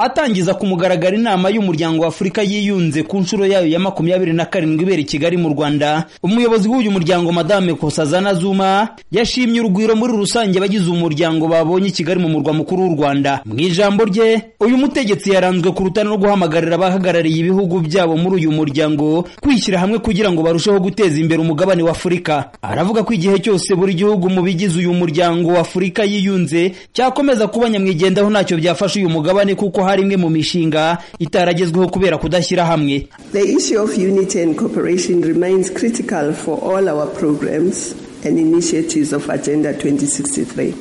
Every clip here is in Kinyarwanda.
Atangiza ku mugaragaro inama y'umuryango w'Afurika yiyunze ku nshuro yayo ya makumyabiri na karindwi ibera i Kigali mu Rwanda, umuyobozi w'uyu muryango Madame Nkosazana Zuma yashimye urugwiro muri rusange abagize umuryango babonye i Kigali mu murwa mukuru w'u Rwanda. Mu ijambo rye, uyu mutegetsi yaranzwe ku rutare no guhamagarira abahagarariye ibihugu byabo muri uyu muryango kwishyira hamwe kugira ngo barusheho guteza imbere umugabane w'Afurika. Aravuga ko igihe cyose buri gihugu mu bigize uyu muryango w'Afurika yiyunze cyakomeza kuba nyamwigendaho ntacyo byafasha uyu mugabane kuko hari imwe mu mishinga itaragezweho kubera kudashyira hamwe The issue of unity and cooperation remains critical for all our programs and initiatives of Agenda 2063.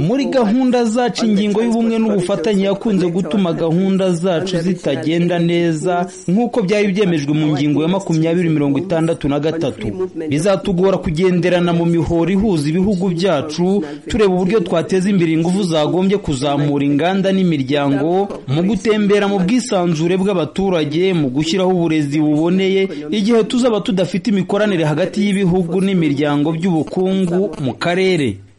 muri gahunda zacu ingingo y'ubumwe n'ubufatanye yakunze gutuma gahunda zacu zitagenda neza nk'uko byari byemejwe mu ngingo ya makumyabiri mirongo itandatu na gatatu bizatugora kugenderana mu mihoro ihuza ibihugu byacu tureba uburyo twateza imbere ingufu zagombye kuzamura inganda n'imiryango mu gutembera mu bwisanzure bw'abaturage mu gushyiraho uburezi buboneye igihe tuzaba tudafite imikoranire hagati y'ibihugu n'imiryango by'ubukungu mu karere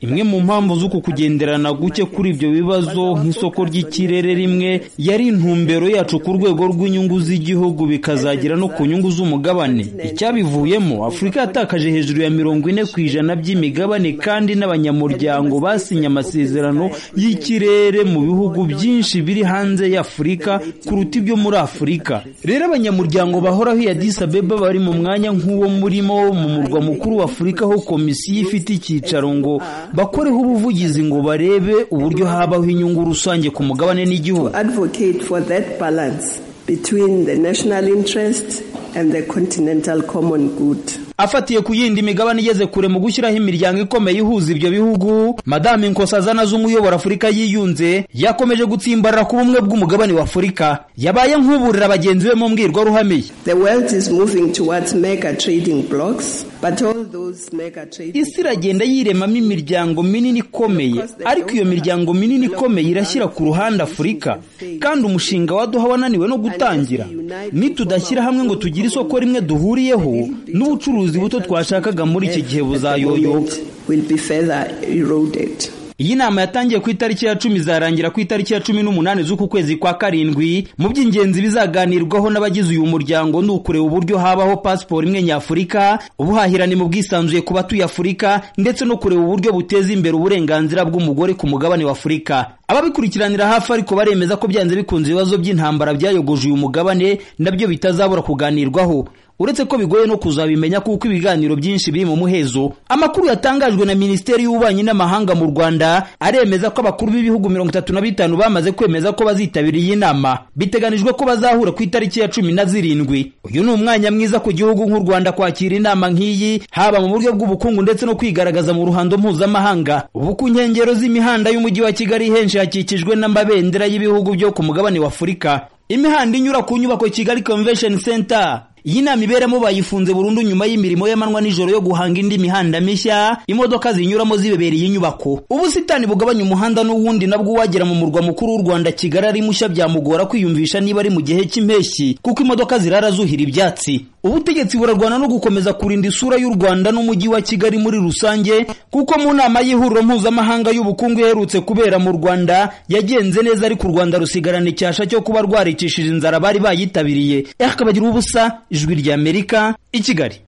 imwe mu mpamvu z'uku kugenderana guke kuri ibyo bibazo nk'isoko ry'ikirere rimwe yari intumbero yacu ku rwego rw'inyungu z'igihugu bikazagera no ku nyungu z'umugabane icyabivuyemo afurika yatakaje hejuru ya mirongo ine ku ijana by'imigabane kandi n'abanyamuryango basinye amasezerano y'ikirere mu bihugu byinshi biri hanze y'afurika kuruta ibyo muri afurika rero abanyamuryango bahoraho iya disabeba bari mu mwanya nk'uwo murimo mu murwa mukuru w'afurika aho komisiyo ifite icyicaro ngo bakoreho ubuvugizi ngo barebe uburyo habaho inyungu rusange ku mugabane n'igihugu afatiye ku yindi migabane igeze kure mu gushyiraho imiryango ikomeye ihuza ibyo bihugu madame nkosazana z'umuyobora afurika yiyunze yakomeje gutsimbarara ku bumwe bw'umugabane wa afurika yabaye nk'uburira bagenzi be mu mbwirwaruhame isi iragenda yiremamo imiryango minini ikomeye ariko iyo miryango minini ikomeye irashyira ku ruhande afurika kandi umushinga wa duha wananiwe no gutangira nitudashyira hamwe ngo tugire isoko rimwe duhuriyeho n'ubucuruzi buto twashakaga muri iki gihe buzayoyoka iyi nama yatangiye ku itariki ya cumi izarangira ku itariki ya cumi n'umunani z'uku kwezi kwa karindwi mu by'ingenzi bizaganirwaho n'abagize uyu muryango ni ukureba uburyo habaho pasiporo imwe nyafurika ubuhahirane mu bwisanzuye ku batuye afurika ndetse no kureba uburyo buteza imbere uburenganzira bw'umugore ku mugabane wa afurika ababikurikiranira hafi ariko baremeza ko byanze bikunze ibibazo by'intambara byayogoje uyu mugabane nabyo bitazabura kuganirwaho uretse ko bigoye no kuzabimenya kuko ibiganiro byinshi biri mu muhezo amakuru yatangajwe na minisiteri y'ububanyi n'amahanga mu rwanda aremeza ko abakuru b'ibihugu mirongo itatu na bitanu bamaze kwemeza ko bazitabira iyi nama biteganijwe ko bazahura ku itariki ya cumi na zirindwi uyu ni umwanya mwiza ku gihugu nk'u rwanda kwakira inama nk'iyi haba mu buryo bw'ubukungu ndetse no kwigaragaza mu ruhando mpuzamahanga ubu ku nkengero z'imihanda y'umujyi wa kigali henshi hakikijwe n'amabendera y'ibihugu byo ku mugabane wa afurika imihanda inyura ku nyubako kigali convention center iyi nama iberamo bayifunze burundu nyuma y'imirimo y'amanywa nijoro yo guhanga indi mihanda mishya imodoka zinyuramo zibebereye inyubako ubusitani bugabanya umuhanda n'uwundi nabwo uwagera mu murwa mukuru w'u rwanda kigali ari mushya byamugora kwiyumvisha niba ari mu gihe cy'impeshyi kuko imodoka zirara zuhira ibyatsi ubutegetsi burarwana no gukomeza kurinda isura y'u rwanda n'umujyi wa kigali muri rusange kuko mu nama y'ihuriro mpuzamahanga y'ubukungu iherutse kubera mu rwanda yagenze neza ariko u rwanda rusigarana icyasha cyo kuba rwaricishije inzara bari bayitabiriye yakabagiraho ubusa ijwi ry'amerika i kigali